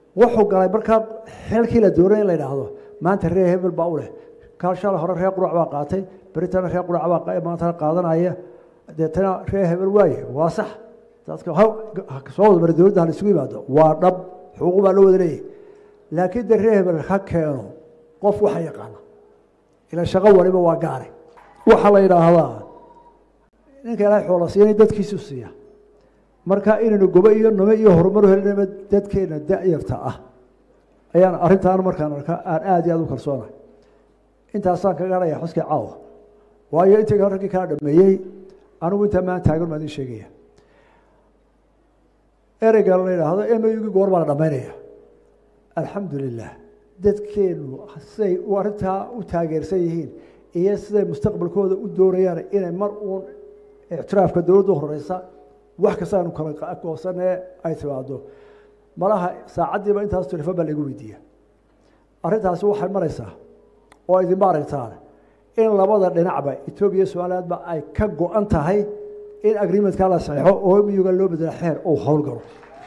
wuxuu galay markaa xilkii la doonay in la yidhaahdo maanta reer hebel baa u leh kaa shalay hore reer qurac baa qaatay beritana reer qurac baa maantana qaadanaya deetana reer hebel waaye waa sax dadka soo wada mara dowladda hala isugu yimaado waa dhab xuquuq baa loo wada leeyahy laakiin de reer hebel ha keeno qof waxa yaqaana ila shaqo waliba waa gaare waxaa la yidhaahdaa ninka ilaahay xoola siiyana dadkiisu siiya marka inaynu gobo iyo nome iyo horumar helinaba dadkeena da-yarta ah ayaan arrintaan markaan arka aan aada iyo aada u kalsoonahay intaasaan kaga hadhaya xuskii caawa waayo intii raggii kaa dhameeyey anigu intaa maan taagan maa idin sheegaya ereyga la yidhaahdo emyugii goor baa la dhamaynaya alxamdu lilah dadkeenu siday arrintaa u taageersan yihiin iyo siday mustaqbalkooda u doonayaan inay mar uun ictiraafka dowladda horeysa wax kasta aanu kala goosanee ay timaado malaha saacaddiiba intaas telefon baa laigu weydiiya arrintaasi waxay maraysaa oo idinma aragtaan in labada dhinacba etoobiya somalilandba ay ka go-an tahay in agreementka la saxeixo oo miyuga loo bedela xeer uu howlgalo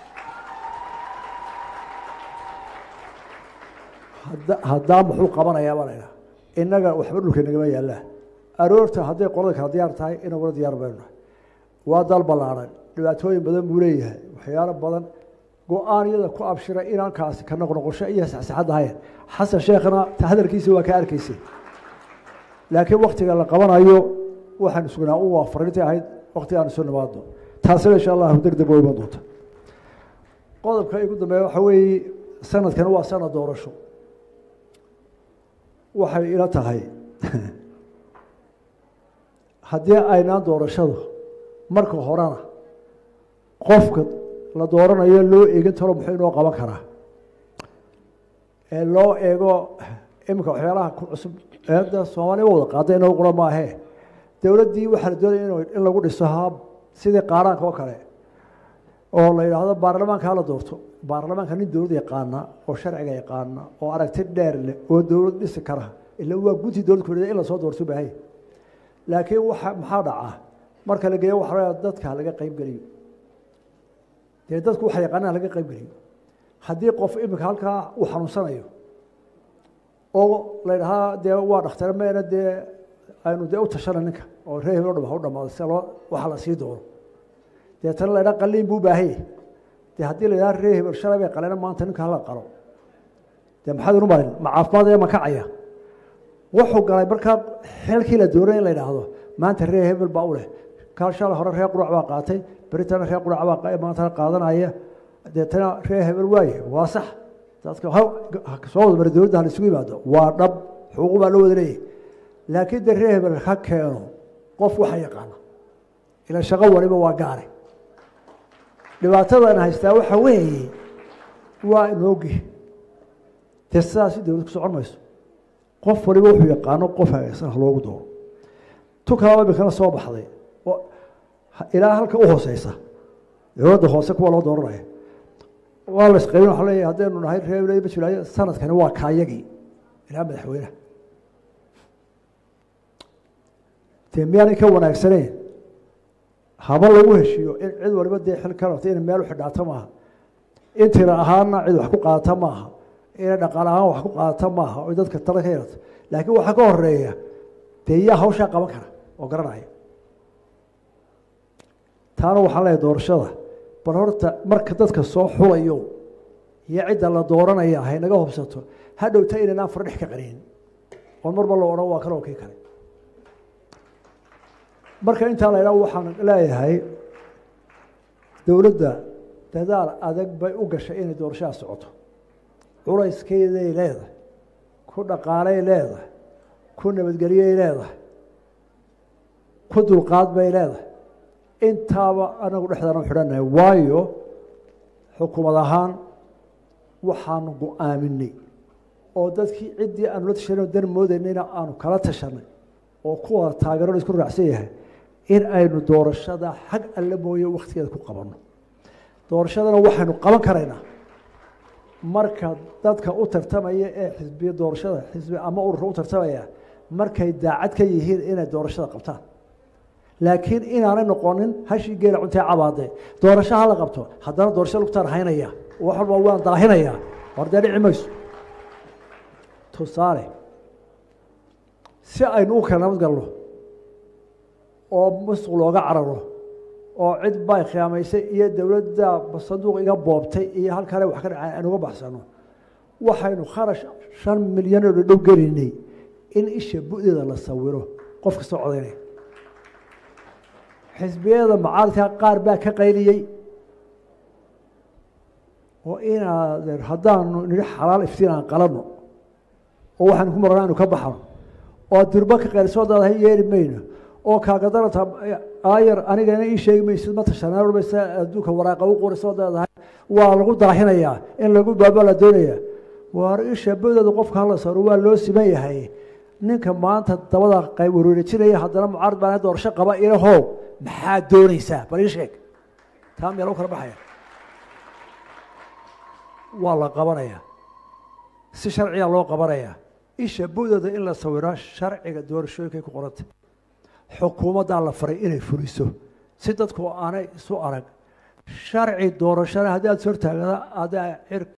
haddaa muxuu qabanayaa baa laydhaha innaga waxba dhulka nagama yaallaa aroorta hadday qolada kala diyaar tahay inaguna diyaar baynu nahay waa dal ballaaran dhibaatooyin badan buu leeyahay waxyaalo badan go-aanyada ku abshira inankaasi ka noqnoqosho iyo saxsaxad ahayn xasan sheekhna hadalkiisa waa ka arkaysay laakiin waktiga la qabanayo waxaan sugnaa u waa fariintii ahayd wakti aan isu nimaadno taasina insha allahu deg deg waa iman doonta qodobka igu dambeeya waxa weeye sanadkan waa sanad doorasho waxay ila tahay haddii aynaan doorashadu marka horena qofka la dooranayo loo eegin taro muxuu inoo qaban karaa ee loo eego iminka waxyaalaha ku cusub eeda soomaaliya wada qaada inoo qura maahee dowladdii waxaa la doonaya in lagu dhiso hab sidii qaaraanka oo kale oo la yidhaahdo baarlamaanka hala doorto baarlamaanka nin dowlad yaqaana oo sharciga yaqaana oo aragti dheer leh oo dowlad dhisi kara ila waa gunti dowlad ku in lasoo doorto bahay laakiin waxa maxaa dhacaa marka la geeyo waxa dadka laga qayb geliyo dee dadku waxa yaqaanaan laga qayb geliyo haddii qof iminka halkaa uu xanuunsanayo oo la yidhahaa dee waa dhakhtare meena dee aynu dee u tashana ninka oo reer hebel o dham ha u dhamaado si loo waxa la sii doono deetana la ydhaha qaliin buu baahanya dee haddii la yidhaha reer hebel shalay bay qaleena maanta ninka hala qalo dee maxaad inu marin ma caafimaad ee makacaya wuxuu galay markaa xilkii la doonay in la yidhaahdo maanta reer hebel baa u leh kaa shalay hore reer qurac baa qaatay beritana reer qurac baa maantana qaadanaya deetana reer hebel waaye waa sax dadka soo wada mara dowladda hala isugu yimaado waa dhab xuquuq baa loo wada leeyahy laakiin de reer hebel ha keeno qof waxa yaqaana ila shaqo waliba waa gaare dhibaatadan haystaa waxa weeye waa inoogi dee sidaasi dowlad ku socon mayso qof waliba wuxuu yaqaano qof hagaysan ha loogu dooro tu kalaba imikana soo baxday ilaa halka u hooseysa dowladda hoose kuwa loo dooranaya waa la isqaybin waxa leeyahay haddaynu nahay reer majulaayo sanadkani waa kaayagii ilaa madaxweynaha dee miyaanay ka wanaagsaneyn haba lagu heshiiyo in cid waliba dee xil ka rabta inay meel u xidhaato maaha in tira ahaanna cid wax ku qaadata maaha inay dhaqaale ahaan wax ku qaadata maaha oy dadka tala ka yarata laakiin waxaa ka horeeya dee yaa hawshaa qaban kara oo garanaya taana waxaan leeyahay doorashada bal horta marka dadka soo xulayo iyo cidda la dooranaya haynaga hubsato ha dhowta inaynaan fardhex ka qarin oon marba la odhan waa kale oo kii kale marka intaa la ydhaha waxaan leeyahay dowladda dadaal adag bay u gashay inay doorashadaa socoto culayskeeday leedahay ku dhaqaalay leedahay ku nabadgelyay leedahay ku dulqaad bay leedahay intaaba anagu dhexdaana u xidhannahay waayo xukuumad ahaan waxaanu go-aaminay oo dadkii ciddii aanu la tashanay dan moodaynayna aanu kala tashanay oo kuwa taageero isku raacsan yahay in aynu doorashada xag alle mooye waktigeeda ku qabanno doorashadana waxaynu qaban karaynaa marka dadka u tartamaya ee xisbiya doorashada xisbi ama ururka u tartamaya markay daacad ka yihiin inay doorashada qabtaan laakiin inaanay noqonin hashii geela cuntee cabaade doorasho hala qabto haddana doorasho lugtaan haynaya wax walba waan daahinayaa war dee dhici mayso tusaale si aynu u kala nabad galno oo musuq looga cararo oo cid bay khiyaamaysay iyo dowladda sanduuq iga boobtay iyo halkale wax ka dhacay aan uga baxsano waxaynu kharash shan milyan oo dhadhow gelaynay in isha bu'deeda la sawiro qof kastoo codaynaya xisbiyada macaaradka qaar baa ka qayliyey oo inaad haddaanu nidhi xalaal iftiin aan qalanno oo waxaanu ku marana anu ka baxno oo durbo ka qaylisoo daadahay yeeli mayno oo kaagadalata aayar anigana ii sheegi maysid ma tashanaamaysa adduunka waraaqa u qorisoo daadahay waa lagu daahinayaa in lagu baaba la doonaya waar isha bu'deeda qofka hala saro waa loo siman yahay ninka maanta dabada qayb wareerejinaya haddana mucaarad baan doorasho qaba ilahow maxaa doonaysaa bal ii sheeg taa meel u kala baxaya waa la qabanaya si sharciga loo qabanaya isha bu'deeda in la sawiro sharciga doorashooyinkay ku qorantay xukuumaddaa la faray inay fuliso si dadku aanay isu arag sharci doorashana haddii aad is hortaagada adaa